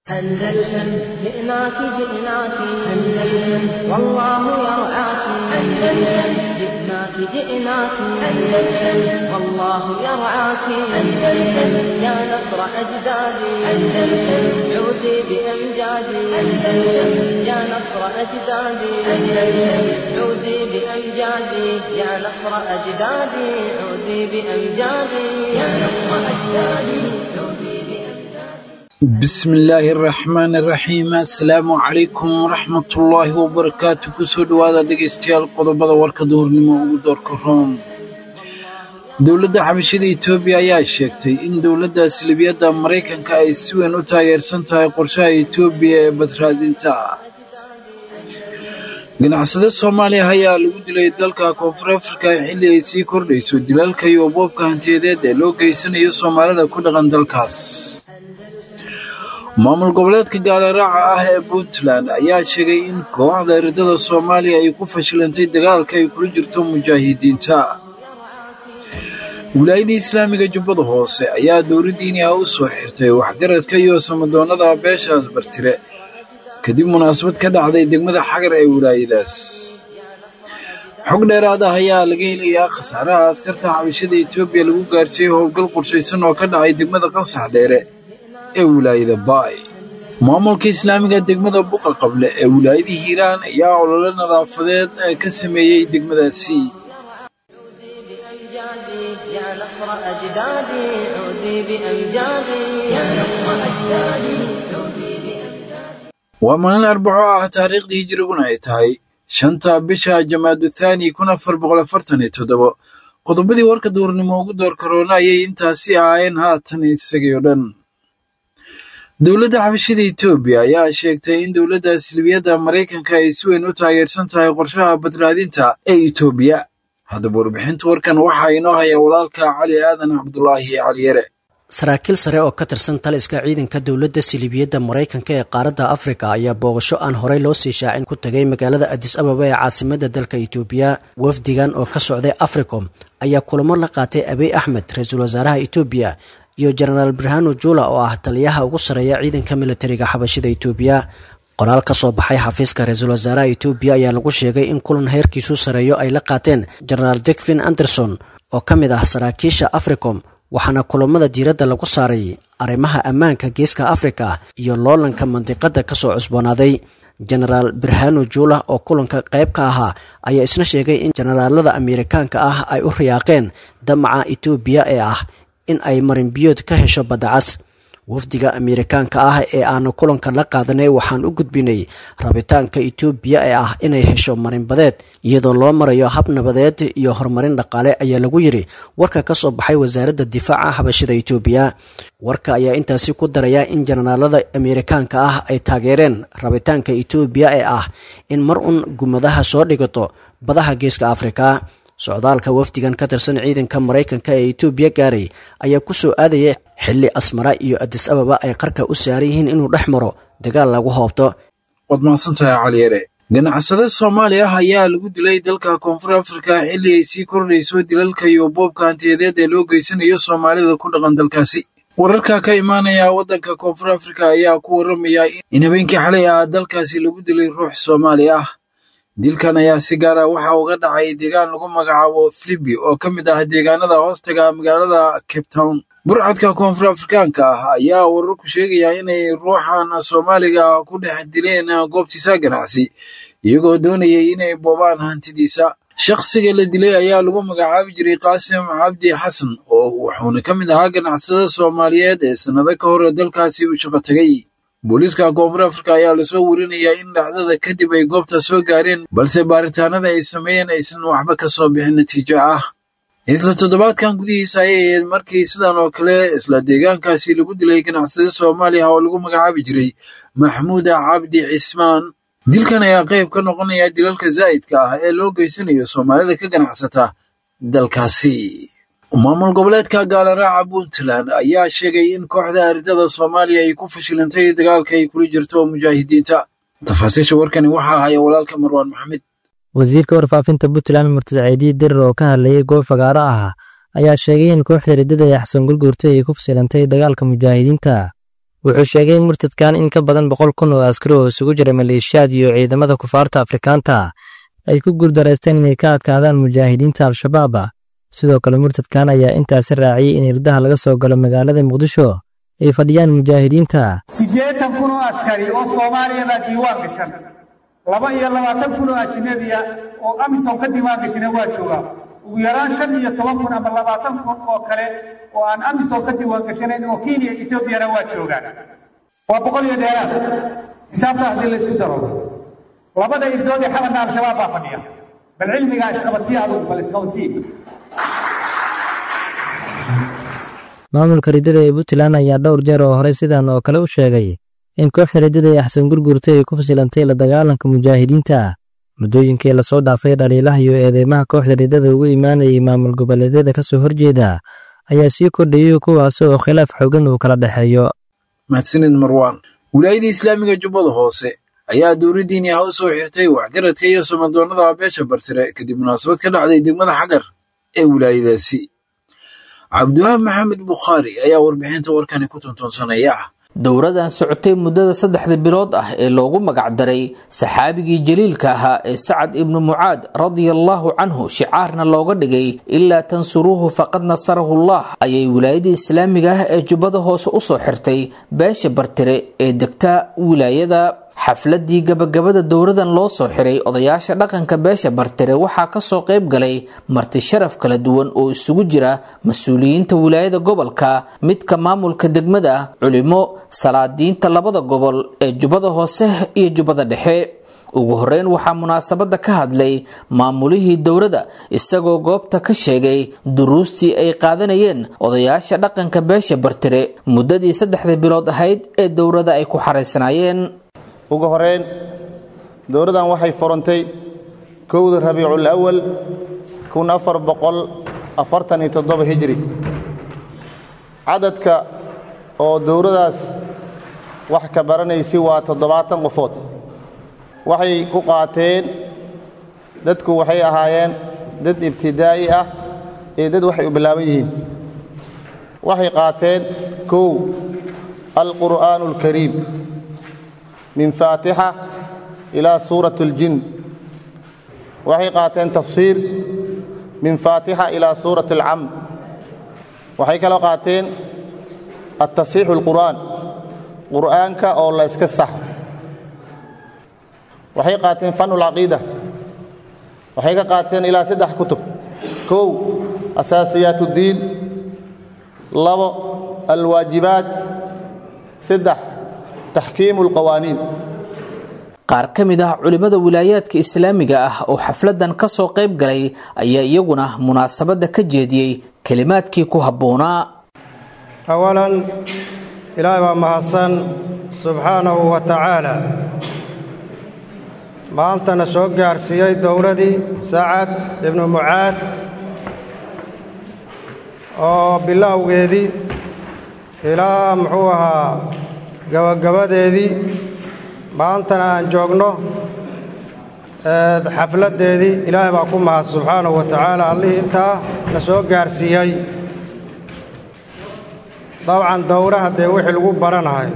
أندلسن جئناك جئناك أندلسن والله يرعاك أندلسن جئناك جئناك أندلسن والله يرعاك أندلسن يا نصر أجدادي أندلسن عودي بأمجادي أندلسن يا نصر أجدادي أندلسن عودي بأمجادي يا نصر أجدادي عودي بأمجادي يا نصر أجدادي عودي بأمجادي bismillaahi araxmaani araxiim assalaamu calaykum waraxmatullaahi wabarakaatu kusoo dhowaada dhegaystayaal qodobada warka duhurnimo ugu doorka room dowladda xabashada etoobiya ayaa sheegtay in dowladda salibiyadda maraykanka ay si weyn u taageersan tahay qorshaha etoobiya ee badraadinta ganacsade soomaaliya ayaa lagu dilay dalka koonfur afrika xilli ay sii kordhayso dilalka iyo boobka hantiyadeed ee loo geysanayo soomaalida ku dhaqan dalkaas maamul goboleedka gaaliraaca ah ee puntland ayaa sheegay in kooxda eridada soomaaliya ay ku fashilantay dagaalka ay kula jirto mujaahidiinta wilaayada islaamiga jubbada hoose ayaa dowla diini ah u soo xirtay waxgaradka iyo samadoonnada beeshaas bartire kadib munaasabad ka dhacday degmada xagar ee wilaayadaas xog dheeraad ah ayaa laga helayaa khasaaraha askarta xabashada etoobiya lagu gaarsiiyey howlgal qorshaysan oo ka dhacay degmada qasax dheere ee wilaayada baay maamulka islaamiga degmada buqa qable ee wilaayada hiiraan ayaa olole nadaafadeed ka sameeyey degmadaasi عودي بأمجادي يا نصر أجدادي عودي بأمجادي يا نصر أجدادي عودي بأمجادي waa maalin arbaco ah taariikhdii hijiriguna ay tahay shanta bisha jamaadu thaani kun afar boqol afartan iyo toddobo qodobadii warka duurnimo ugu door karoona ayay intaasi ahaayeen haatan isagii oo dhan dowladda xabashada etoobiya ayaa sheegtay in dowladda silibiyadda maraykanka ay si weyn u taageersan tahay qorshaha badraadinta ee etoobiya haddaba warbixinta warkan waxaa inoo haya walaalka cali aadan cabdulaahi cali yare saraakiil sare oo ka tirsan taliska ciidanka dowladda silibiyadda maraykanka ee qaaradda afrika ayaa booqasho aan horey loo sii shaacin ku tagay magaalada adis ababa ee caasimadda dalka itoobiya wafdigan oo ka socday africom ayaa kulamo la qaatay abiy axmed ra-iisul wasaaraha etoobiya iyo jenaraal birhano jula oo ah taliyaha ugu sarreeya ciidanka militariga xabashida etoobiya qoraal ka soo baxay xafiiska ra-iisul wasaaraha etoobiya ayaa lagu sheegay in kulan heerkiisu sareeyo ay la qaateen jenaraal degvin anderson oo ka mid ah saraakiisha africom waxaana kulamada diiradda lagu saaray arrimaha ammaanka geeska afrika iyo loolanka mandiqadda kasoo cusboonaaday jenaraal birhano jula oo kulanka qayb ka ahaa ayaa isna sheegay in jenaraalada ameerikaanka ah ay u riyaaqeen damaca etoobiya ee ah in ay marinbiyood ka hesho baddacas wafdiga ameerikaanka ah ee aanu kulanka la qaadanay waxaan u gudbinay rabitaanka etoobiya ee ah inay hesho marinbadeed iyadoo loo marayo hab nabadeed iyo horumarin dhaqaale ayaa lagu yiri warka ka soo baxay wasaaradda difaaca xabashida etoobiya warka ayaa intaasi ku daraya in jenaraalada ameerikaanka ah ay taageereen rabitaanka etoobiya ee ah in mar un gumadaha soo dhigato badaha geeska afrika socdaalka wafdigan ka tirsan ciidanka maraykanka ee etoobiya gaaray ayaa ku soo aadaya xilli asmara iyo adis ababa ay qarka u saaran yihiin inuu dhex maro dagaal lagu hoobto waad mahadsantahay cali yare ganacsade soomaali ah ayaa lagu dilay dalka koonfur afrika xilli ay sii kordhayso dilalka iyo boobka hantiyadeed ee loo geysanayo soomaalida ku dhaqan dalkaasi wararka ka imaanaya waddanka koonfur afrika ayaa ku waramaya in habeenkii xalay ah dalkaasi lagu dilay ruux soomaali ah dilkan ayaa si gaar ah waxa uga dhacay deegaan lagu magacaabo filibi oo ka mid ah deegaanada hoostaga magaalada cape town burcadka koonfur afrikaanka ah ayaa wararku sheegaya inay ruuxan soomaaliga ku dhex dileen goobtiisa ganacsi iyagoo doonayay inay boobaan hantidiisa shakhsiga la dilay ayaa lagu magacaabi jiray qaasim cabdi xasan oo wuxuuna ka mid ahaa ganacsada soomaaliyeed ee sannado ka hor dalkaasi u shaqo tegay booliiska koonfur afrika ayaa lasoo warinayaa in dhacdada kadib ay goobta soo gaareen balse baaritaanada ay sameeyeen aysan waxba ka soo bixin natiijo ah isla toddobaadkan gudihiisa ayay ahayd markii sidan oo kale isla deegaankaasi lagu dilay ganacsade soomaaliya oo lagu magacaabi jiray maxmuud cabdi cismaan dilkan ayaa qayb ka noqonaya dilalka zaa'idka ah ee loo geysanayo soomaalida ka ganacsata dalkaasi maamul goboleedka gaalaraaca puntland ayaa sheegay in kooxda aridada soomaaliya ay ku fashilantay dagaalka ay kula jirto mujaahidiinta tafaasiisha warkani waxaa haya walaalka marwaan maxamed wasiirka warfaafinta puntland murtad ceediyi dirir oo ka hadlayay goob fagaaro ah ayaa sheegay in kooxda riddada ee xasan gurguurtay ay ku fashilantay dagaalka mujaahidiinta wuxuu sheegay in murtadkan in ka badan boqol kun oo askari oo isugu jira maleeshiyaad iyo ciidamada kufaarta afrikaanta ay ku guuldaraysteen inay ka adkaadaan mujaahidiinta al-shabaab sidoo kale murtadkan ayaa intaasi raaciyey in irdaha laga soo galo magaalada muqdisho ay fadhiyaan mujaahidiinta siddeetan kun oo askari oo soomaaliya baa diiwaan gashan laba iyo labaatan kun oo ajnabiya oo amisom ka diiwaan gashina waa joogaa ugu yaraan shan iyo toban kun ama labaatan kun oo kale oo aan amisom ka diiwaan gashanayn oo kenya etoobiyana waa joogaan waa boqol iyo dheeraad xisaabta haddii la isku daro labada irdood ee xabanna al-shabaab baa fadhiya bal cilmigaa isqabadsii adugu bal isqabadsii maamulka riddada ee puntland ayaa dhowr jeer oo horey sidan oo kale u sheegay in kooxda riddada ee axsan gurgurta ay ku fashilantay la dagaalanka mujaahidiinta muddooyinkii lasoo dhaafay dhaliilaha iyo eedeymaha kooxda riddada ugu imaanayay maamul goboleedyada ka soo horjeeda ayaa sii kordhayay kuwaas oo khilaaf xoogan uu kala dhexeeyo mahadsanid marwaan wilaayada islaamiga jubbada hoose ayaa dowladdiini ah u soo xirtay waxgaradka iyo samadoonnada beesha bartire kadib munaasabad ka dhacday degmada xagar ee wilaayadaasi cabdiwahaab maxamed bukhaari ayaa warbixinta warkani ku tuntuunsanaya dowradan socotay muddada saddexda bilood ah ee loogu magacdaray saxaabigii jaliilka ahaa ee sacad ibnu mucaad radiallahu canhu shicaarna looga dhigay ilaa tansuruuhu faqad nasarahullah ayay wilaayada islaamiga ah ee jubbada hoose usoo xirtay beesha bartire ee degta wilaayada xafladii gabagabada dowradan loo soo xiray odayaasha dhaqanka beesha bartire waxaa kasoo qayb galay marti sharaf kala duwan oo isugu jira mas-uuliyiinta wilaayada gobolka midka maamulka degmada culimo salaadiinta labada gobol ee jubbada hoose iyo jubbada dhexe ugu horeyn waxaa munaasabada ka hadlay maamulihii dowrada isagoo goobta ka sheegay duruustii ay qaadanayeen odayaasha dhaqanka beesha bartire muddadii saddexda bilood ahayd ee dowrada ay ku xaraysnaayeen ugu horeyn dowladdan waxay furantay kowda rabiicul awal kun afar boqol afartan iyo toddoba hijri cadadka oo dowladdaas wax ka baranaysi waa toddobaatan qofood waxay ku qaateen dadku waxay ahaayeen dad ibtidaa'i ah iyo dad waxay u bilaaban yihiin waxay qaateen kow alqur'aanu alkariim min faatixa ilaa suurat اljin waxay qaateen tafsiir min faatixa ilaa suurat اlcam waxay kaloo qaateen atasiixu اlqur'aan qur'aanka oo la iska saxo waxay qaateen fanu اlcaqiida waxay ka qaateen ilaa saddex kutub kow asaasiyaat اddiin labo alwaajibaat saddex taxkiimu اlqawaaniin qaar ka mid ah culimmada wilaayaadka islaamiga ah oo xafladan ka soo qayb galay ayaa iyaguna munaasabadda ka jeediyey kelimaadkii ku habboonaa awalan ilaahay baa mahadsan subxaanahu wa tacaala maantana soo gaarsiiyey dowladii sacad ibnu mucaad oo bilowgeedii ilaa muxuu ahaa gabagabadeedii maantana aan joogno xafladdeedii ilaahay baa ku mahad subxaanahu wa tacaala allihii intaa na soo gaarsiiyey dabcan dowraha dee wixii lagu baranahay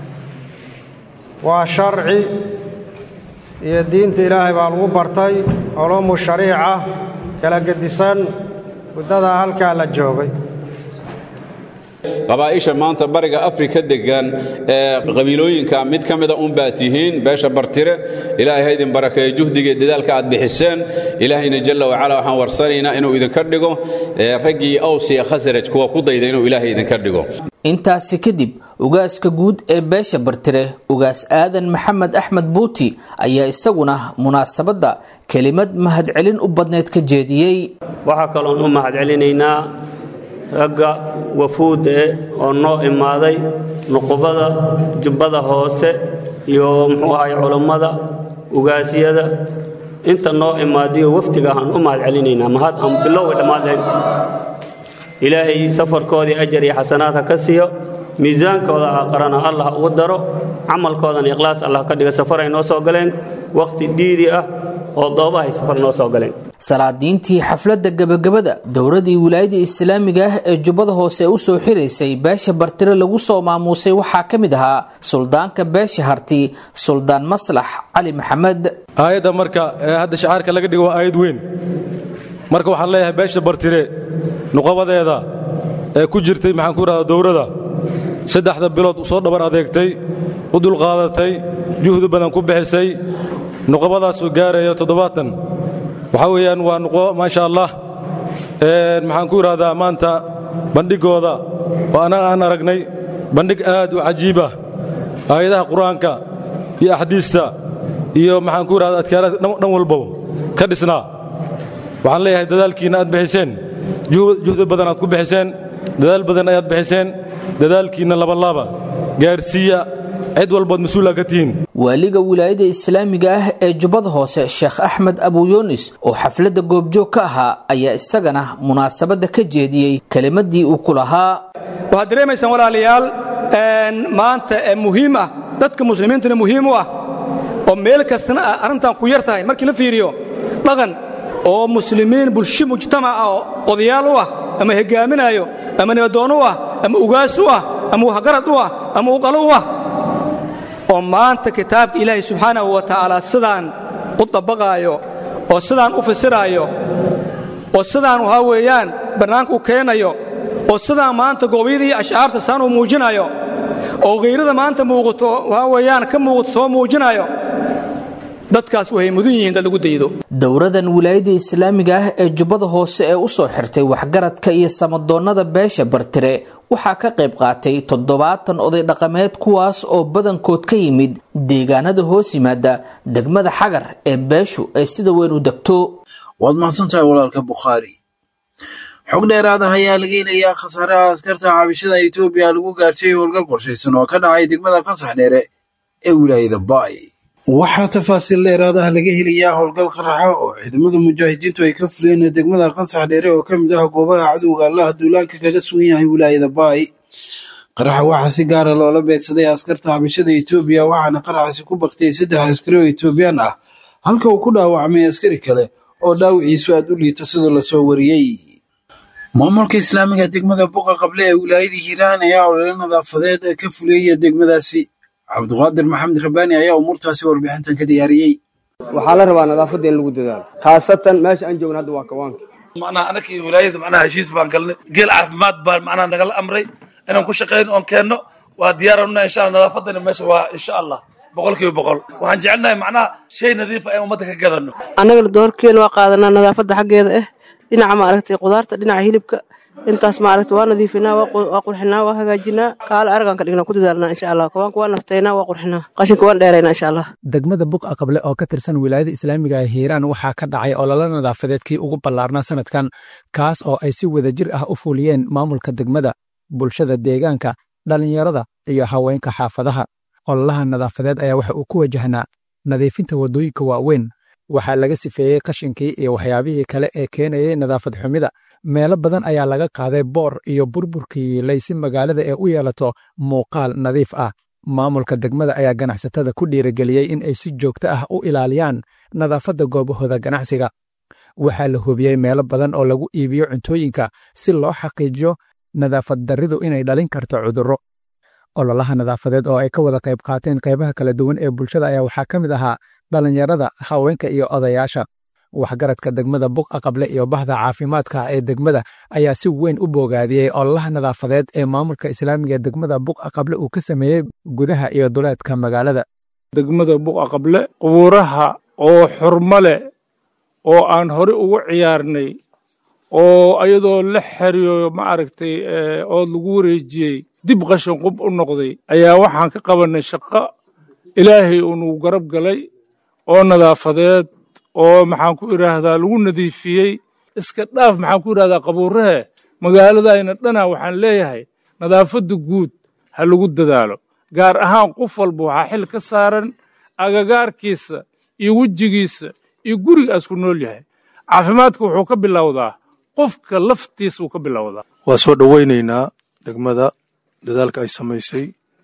waa sharci iyo diinta ilaahay baa lagu bartay culuumu shariica kala gedisan muddadaa halkaa la joogay qabaa'isha maanta bariga afrika degan ee qabiilooyinka mid ka mida unbaa tihiin beesha bartire ilaahay ha idin barakeeyo juhdiga iyo dadaalka aad bixiseen ilaahayna jalla wacala waxaan warsanaynaa inuu idinka dhigo raggii aws iyo khasraj kuwa ku dayda inuu ilaahay idinka dhigo intaasi kadib ugaaska guud ee beesha bartire ugaas aadan maxamed axmed buuti ayaa isaguna munaasabadda kelimad mahadcelin u badneyd ka jeediyey waxaa kaloon u mahadcelinaynaa ragga wafuudda e oo noo imaaday nuqubada jubbada hoose iyo muxuu ahay culummada ugaasyada inta noo imaadiyo wafdiga aan u mahad celinaynaa mahad aan bilowga dhammaadlayn ilaahay safarkoodii ajar iyo xasanaad ha ka siiyo miisaankooda aqrana allah ugu daro camalkoodana ikhlaas allah ka dhiga safar ay noo soo galeen wakhti dhiiri ah oo doobahay safar noo soo galeen salaadiintii xafladda gebagabada dowladii wilaayada islaamiga ah ee jubbada hoose u soo xiraysay beesha bartire lagu soo maamuusay waxaa ka mid ahaa suldaanka beesha harti suldaan maslax cali maxamed aayadda marka ee hadda shacaarka laga dhigo waa aayad weyn marka waxaan leeyahay beesha bartire nuqabadeeda ee ku jirtay maxaan ku idhahdaa dowladda saddexda bilood soo dhabar adeegtay u dulqaadatay juhdi badan ku bixisay nuqabadaasoo gaaraya toddobaatan waxaa weeyaan waa nuqo maasha allah maxaan ku idhahdaa maanta bandhigooda oo annaga aan aragnay bandhig aad u cajiib ah aayadaha qur-aanka iyo axdiista iyo maxaan ku idhahdaa adkaaraad dhan walbaba ka dhisnaa waxaan leeyahay dadaalkiinna aad bixiseen juhdi badan aad ku bixiseen dadaal badan ayaad bixiseen dadaalkiinna labalaaba gaarsiiya cid walbood mas-uula ka tihiin waaliga wilaayada islaamiga ah ee jubbada hoose sheekh axmed abuyunis oo xafladda goobjoog ka ahaa ayaa isagana munaasabadda ka jeediyey kelimadii uu ku lahaa waxaad dareemaysaan walaalayaal maanta ee muhiim ah dadka muslimiintuna muhiim u ah oo meel kastana ah arrintan ku yar tahay markii la fiiriyo dhaqan oo muslimiin bulsho mujtamac ah oo odayaal u ah ama hogaaminaayo ama nibadoon u ah ama ugaas u ah ama waxgarad u ah ama uqalo u ah oo maanta kitaabka ilaahay subxaanahu wa tacaala sidaan u dabaqaayo oo sidaan u fasiraayo oo sidaan waxaa weeyaan bannaanka u keenayo oo sidaan maanta goobyadii ashcaarta saan u muujinayo oo khayrada maanta muuqato waxaa weeyaan ka muuqato soo muujinayo dadkaas waxay mudan yihiin dad lagu daydo dowradan wilaayada islaamiga ah ee jubbada hoose ee u soo xirtay waxgaradka iyo samadoonnada beesha bartire waxaa ka qayb qaatay toddobaatan oday dhaqameed kuwaas oo badankood ka yimid deegaanada hoos yimaada degmada xagar ee beeshu ay sida weyn u degto waad mahadsantahay walaalka bukhaari xog dheeraad ah ayaa laga helayaa khasaaraha askarta caabishada etoobiya lagu gaarsiiyey howlgal qorshaysan oo ka dhacay degmada qasax dheere ee wilaayada baay waxaa tafaasiil dheeraad ah laga helayaa howlgal qaraxa oo ciidamada mujaahidiintu ay ka fuleen degmada qasax dheere oo ka mid ah goobaha cadowga allaha duulaanka kaga sugan yahay wilaayada baay qaraxa waxaa si gaara loola beegsaday askarta cabashada etoobiya waxaana qaraxaasi ku baktay saddex askari oo etoobiyaan ah halka uu ku dhaawacmay askari kale oo dhaawiciisu aad u liito sidoo lasoo wariyey maamulka islaamiga degmada buqa qable ee wilaayada hiiraan ayaa olole nadaafadeed ka fuleeya degmadaasi cabduqaadir maxamed rabbaani ayaa umuurtaasi warbixintan ka diyaariyey waxaa la rabaa nadaafadda in lagu dadaalo khaasatan meesha aan joogna hadda waa kawaanka macnaha anakii wilaayada macnaha heshiis baan galnay geel caafimaad baan macnaha nagala amray inaan ku shaqayno oon keenno waa diyaarannaa insha allah nadaafaddana meesha waa insha allah boqolkiiba boqol waxaan jecelnahay macnaha shay nadiifa in ummadda ka gadanno annagana doorkeena waa qaadanaa nadaafadda xaggeeda ah dhinaca maaragtay qudaarta dhinaca hilibka intaas maaragta waa nadiifinaa waa qurxinaa waa hagaajinaa kaale aragaan ka dhignaa ku dadaalnaa insha allah kawaanka waa naftaynaa waa qurxinaa qashinka waan dheeraynaa insha allah degmada buqa qable oo ka tirsan wilaayada islaamiga ee hiiraan waxaa ka dhacay ololo nadaafadeed kii ugu ballaarnaa sanadkan kaas oo ay si wadajir ah u fuliyeen maamulka degmada bulshada deegaanka dhallinyarada iyo haweenka xaafadaha ololaha nadaafadeed ayaa waxa uu ku wajahnaa nadiifinta waddooyinka waaweyn waxaa laga sifeeyey qashinkii iyo waxyaabihii kale ee keenayay nadaafad xumida meelo badan ayaa laga qaaday boor iyo burburkii laysi magaalada ee u yeelato muuqaal nadiif ah maamulka degmada ayaa ganacsatada ku dhiirigeliyey in ay si joogto ah u ilaaliyaan nadaafadda goobahooda ganacsiga waxaa la hubiyey meelo badan oo lagu iibiyo cuntooyinka si loo xaqiijiyo nadaafad darridu inay dhalin karto cudurro ololaha nadaafadeed oo ay ka wada qayb qaateen qaybaha kala duwan ee bulshada ayaa waxaa ka mid ahaa dhallinyarada haweenka iyo odayaasha waxgaradka degmada buqa qable iyo bahda caafimaadka ee degmada ayaa si weyn u boogaadiyey ololaha nadaafadeed ee maamulka islaamiga ee degmada buqa qable uu ka sameeyey gudaha iyo duleedka magaalada degmada buqa qable qubuuraha oo xurmo leh oo aan hore ugu ciyaarnay oo ayadoo la xeriyo ma aragtay oo lagu wareejiyey dib qashin qub u noqday ayaa waxaan ka qabannay shaqo ilaahay uunuu garab galay oo nadaafadeed oo maxaan ku idhaahdaa lagu nadiifiyey iska dhaaf maxaan ku idhahdaa qabuurahe magaaladayna dhana waxaan leeyahay nadaafadda guud ha lagu dadaalo gaar ahaan qof walba waxaa xil ka saaran agagaarkiisa iyo wejigiisa iyo gurigaas ku nool yahay caafimaadka wuxuu ka bilowdaa qofka laftiisa uu ka bilowdaa waa soo dhowaynaynaa degmada dadaalka ay samaysay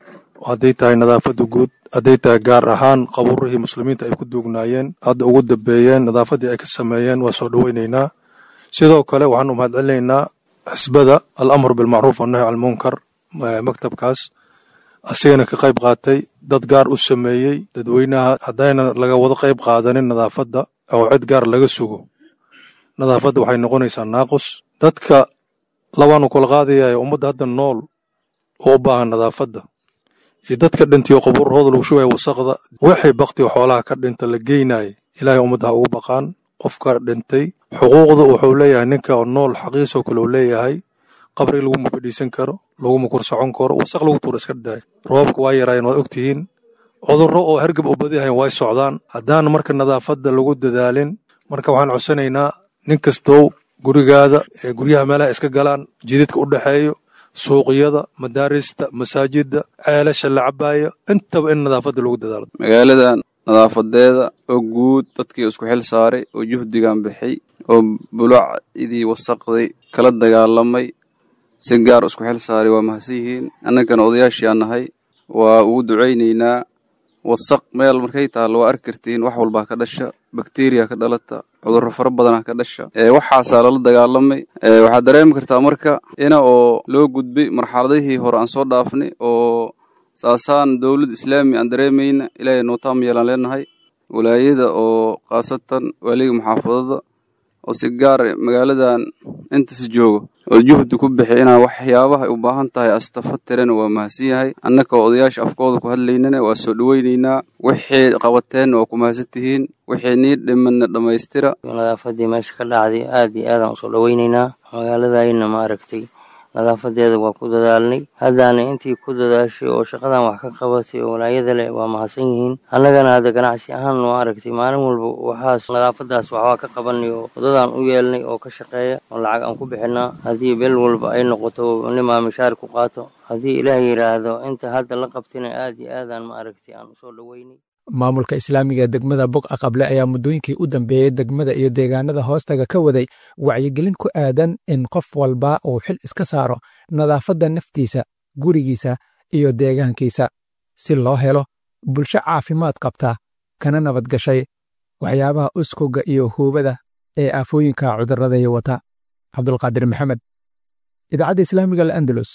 hadday tahay nadaafadda guud hadday tahay gaar ahaan qabuurihii muslimiinta ay ku duugnaayeen hadda ugu dambeeyeen nadaafaddii ay ka sameeyeen waa soo dhoweynaynaa sidoo kale waxaan u mahadcelinaynaa xisbada al amr bilmacruuf wannahy calmunkar maktabkaas asigana ka qayb qaatay dad gaar u sameeyey dadweynaha haddayna laga wada qayb qaadanin nadaafadda oo cid gaar laga sugo nadaafadda waxay noqonaysaa naaqus dadka labaanu kula qaadayaya ummadda hadda nool oo u baahan nadaafadda iyo dadka dhintiyo qabuurahooda lagu shugaya wasaqda waxay baktiyo xoolaha ka dhinta la geynaya ilaahay ummadda ha ugu baqaan qofka dhintay xuquuqda wuxuu leeyahay ninka nool xaqiisoo kale uu leeyahay qabri laguma fadhiisan karo laguma kursocon karo wasaq lagu tuura iska daaya roobabka waa yaraayeen waad ogtihiin cudurro oo hergab u badiyahayn way socdaan haddaan marka nadaafadda lagu dadaalin marka waxaan codsanaynaa nin kastow gurigaada ee guryaha meelaha iska galaan jididka u dhexeeyo suuqyada madaarista masaajidda ceelasha la cabaayo intaba in nadaafadda lagu dadaalo magaaladan nadaafadeeda oo guud dadkii isku xil saaray oo juhdigan bixay oo bulacdii wasaqday kala dagaalamay si gaar isku xil saaray waa mahadsan yihiin annagana odayaashii aan nahay waa ugu ducaynaynaa wasaq meel markay taalla waa arki kartiin wax walbaa ka dhasha bakteriya ka dhalata cudurro fara badanaa ka dhasha waxaasaa lala dagaalamay waxaad dareemi kartaa marka ina oo loo gudbay marxaladihii hore aan soo dhaafnay oo saasaan dowlad islaami aan dareemayna ilaahay nootaam yeelaan leenahay walaayada oo khaasatan waaliga muxaafadada oo si gaar magaaladan intasi joogo oo juhdi ku bixi inaa waxyaabaha u baahan tahay astafa tirana waa mahadsan yahay annaka oo odayaasha afkooda ku hadlaynana waa soo dhoweynaynaa wixii qabateenna waa ku mahadsan tihiin wixii nii dhimanna dhammaystira nadaafadii meesha ka dhacday aad iyo aadaan usoo dhoweynaynaa magaaladayna ma aragtay nadaafadeeda waa ku dadaalnay haddaana intii ku dadaashay oo shaqadan wax ka qabatay oo walaayada leh waa mahadsan yihiin annagana hadda ganacsi ahaan ma aragtay maalin walba waxaas nadaafadaas waxbaa ka qabanay oo wadadaan u yeelnay oo ka shaqeeya oo lacag aan ku bixinaa haddii bel walba ay noqoto nimaa mishaar ku qaato haddii ilaah yidhaahdo inta hadda la qabtina aad iyo aadaan ma aragtay aan usoo dhoweynay maamulka islaamiga ee degmada boqa qable ayaa muddooyinkii u dambeeyey degmada iyo deegaanada hoostaga ka waday wacyigelin ku aadan in qof walba uu xil iska saaro nadaafadda naftiisa gurigiisa iyo deegaankiisa si loo helo bulsho caafimaad qabta kana nabadgashay waxyaabaha uskogga iyo huubada ee aafooyinka cudurradaya wata cabdulqaadir maxamed idaacadda islaamiga al'andalus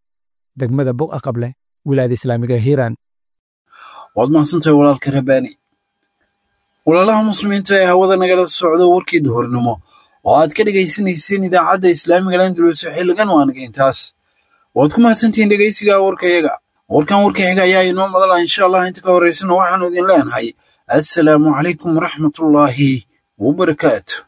degmada boqa qable wilaayada islaamiga hiiraan waad mahadsantahay walaalka rabaani walaalaha muslimiinta ee hawada nagala socdo warkii duhurnimo oo aad ka dhegaysanayseen idaacadda islaamiga landalus xilligan waanaga intaas waad ku mahadsantihiin dhegaysiga warkayaga warkan warka xiga ayaa inoo madala insha allah inta ka horeysana waxaanu idin leenahay assalaamu calaykum waraxmatullaahi wabarakaatu